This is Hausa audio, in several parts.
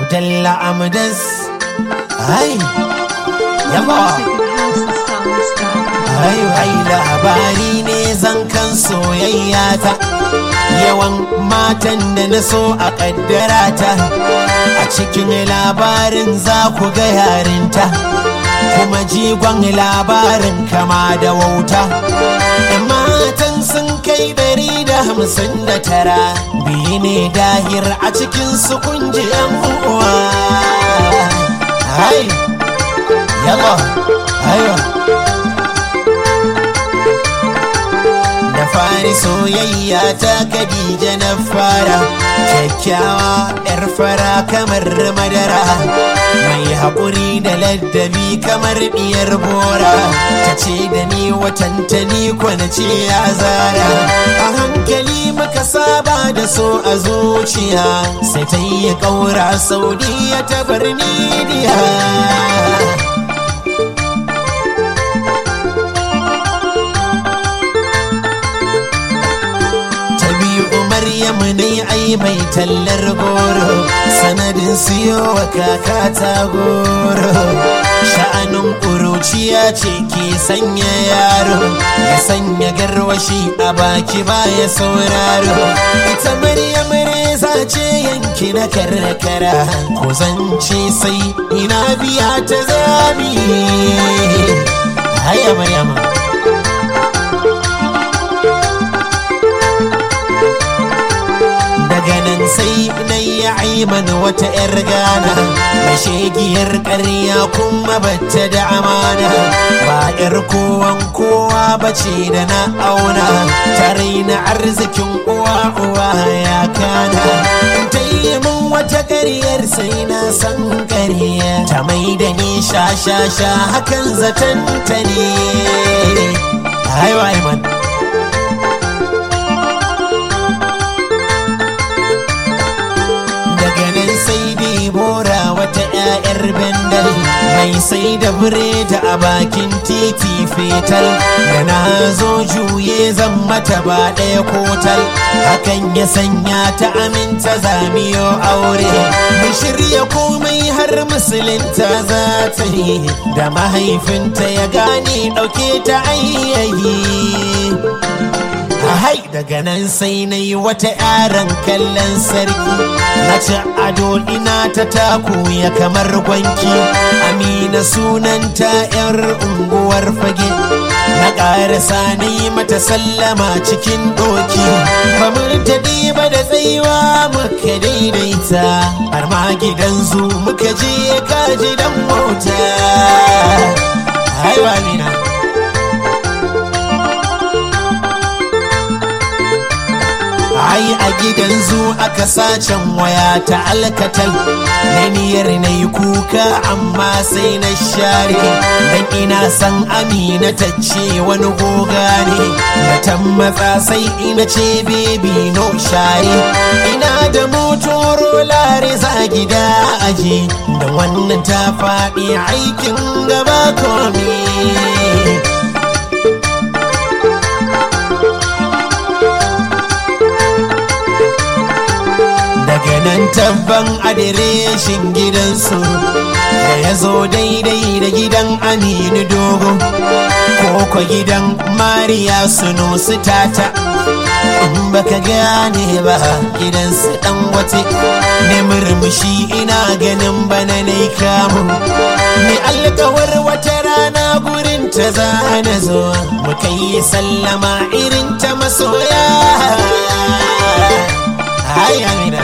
Abdalla Amdas ai yamma ai ai labari ne zan kan soyayya ta yawan matan da na so a kaddara ta a cikin labarin za ku ga yarinta kuma jigon labarin kama da wauta matan sun kai ɗari da hamsin da tara biyu ne dahir a cikin su kunji yan uwa hai yalla ayo da fari soyayya ta kadija na fara kyakkyawa yar fara kamar madara mai haƙuri da laddabi kamar biyar bora ta ce da ni watantani kwana ce ya zara a hankali muka saba da so a zuciya sai ta yi ƙaura saudiya ta birnidiya Maryamu ne ai mai tallar goro sanadin siyo wa kaka ta goro sha'anin ƙuruciya ce ke sanya yaro ya sanya garwashi a baki baya sauraro ita Maryam reza ce yanki na karkara ko zance sai ina biya ta zami haya Maryam daga nan sai na yi aiman wata 'yar gana mai shegiyar ƙarya kuma bata da amana ba 'yar kowan kowa bace da na auna tare na arzikin uwa uwa ya kana ta yi min wata ƙaryar sai na san ƙarya ta mai da ni sha sha sha hakan zaton ta ne aiman sai dai bora wata 'ya'yar bendal mai sai da biredi a bakin titi fetal da na zo juye zan mata ba ɗaya kotal hakan ya sanya ta aminta zamiyo aure mu shirya komai har musulunta za ta yi da mahaifinta ya gane ɗauke ta ayyayi hai daga nan sai na yi wata yaran kallon sarki na ci ado ina ta taku ya kamar gwanki amina sunanta yar unguwar fage na ƙarasa na yi mata sallama cikin doki ba mu daɗi ba da tsayuwa muka daidaita har ma gidan zu muka je kaji dan mota haiwa mina ai a gidan zu aka sacen waya ta alkatal na niyyar na yi kuka amma sai na share dan ina san amina ta ce wani goga ne da tammatsa sai ina ce bebi no share ina da motoro lare za gida aje da wannan ta faɗi aikin gaba komi daga nan tabban adireshin gidansu da ya zo daidai da gidan aminu dogo koko gidan mariya suno su tata in baka gane ba gidansu dan wate ne murmushi ina ganin bana na kamu ni alkawar wata rana gurin ta zana zo mu kai sallama irin ta masoya Ai Amina.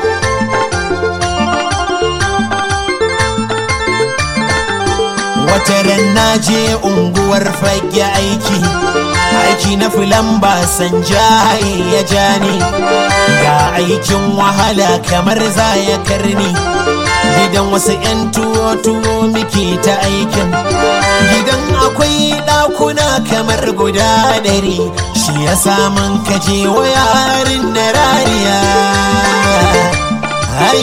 Wata ran na je unguwar fage aiki, aiki na filan ba san jaye ya ja ni, ga aikin wahala kamar za ya karni. Gidan wasu 'yan tuwo-tuwo muke ta aikin, gidan akwai ɗakuna kamar guda ɗari, shi ya samun kaje wa yarin na rariya. Hai!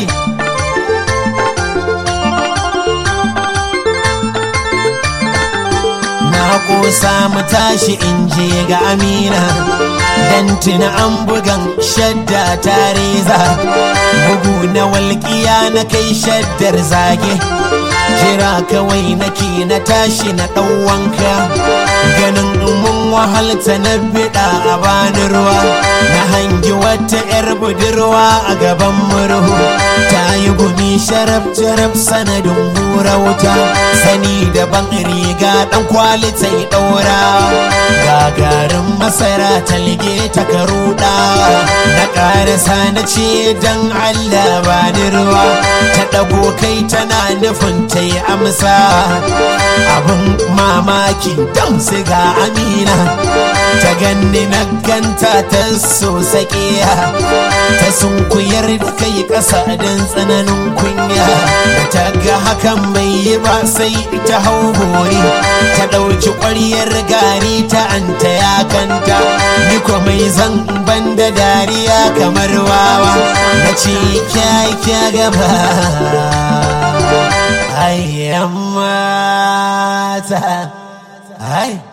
kosa mu tashi in je ga amina dan tuna an bugan shadda ta reza bugu na walƙiya na kai shaddar zage jira kawai nake na tashi na ɗan wanka ganin mun wahalta na biɗa a bani ruwa na hangi wata 'yar budurwa a gaban murhu ta yi gumi sharaf sharaf sanadin hura wuta sani daban riga ɗan kwali ta yi ɗaura gagarin masara talge ta karuɗa na ƙarasa na ce don allah bani ruwa ta ɗago kai tana nufin ta yi amsa abin mamaki don siga amina ta ganni na ganta ta so sakiya ta sunkuyar da kai ƙasa don tsananin kunya da ta ga hakan bai yi ba sai ta hau hori ta ɗauki ƙwaryar gari ta anta ya kanta ni ko mai zan banda dariya kamar wawa na ce kya kya gaba ai mata ai